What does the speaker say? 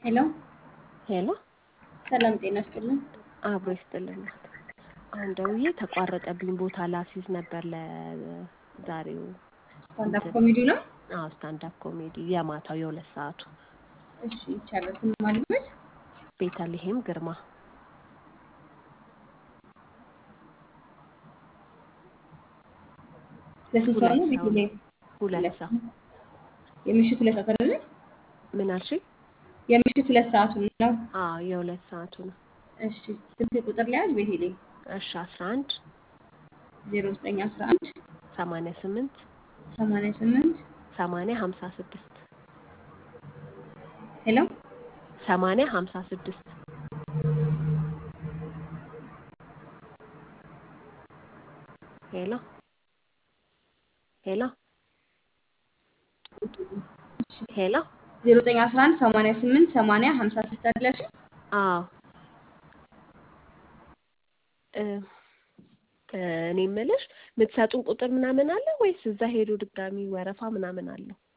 ሄሎ ሄሎ ሰላም ጤና ይስጥልን። አብሮ ይስጥልን እናት። አሁን ደውዬ ተቋረጠብኝ ቦታ ላስይዝ ነበር ለዛሬው ስታንዳፕ እንትን ኮሜዲ ነው። አዎ ስታንዳፕ ኮሜዲ የማታው የሁለት ሰዓቱ እሺ ይቻላል። ስም ማልበት ቤተልሔም ግርማ ለስንት ሰው ሁለት ነው? ሰው ቤት ላይ ሁለት ሰው የምሽት ሁለት ሰዓት አይደለ? ምን አልሽኝ? የምሽት ሁለት ሰዓቱ ነው። አዎ የሁለት ሰዓቱ ነው። እሺ ስልክ ቁጥር ላይ ያዝ። ቤቴ ላይ እሺ አስራ አንድ 0911 ሰማንያ ስምንት 88 ሰማንያ ሀምሳ ስድስት ሄሎ ሰማንያ ሀምሳ ስድስት ሄሎ ሄሎ ሄሎ 0911 88 80 56 አይደለሽ? አዎ እ እኔ የምልሽ የምትሰጡን ቁጥር ምናምን አለ ወይስ እዛ ሄዶ ድጋሚ ወረፋ ምናምን አለው?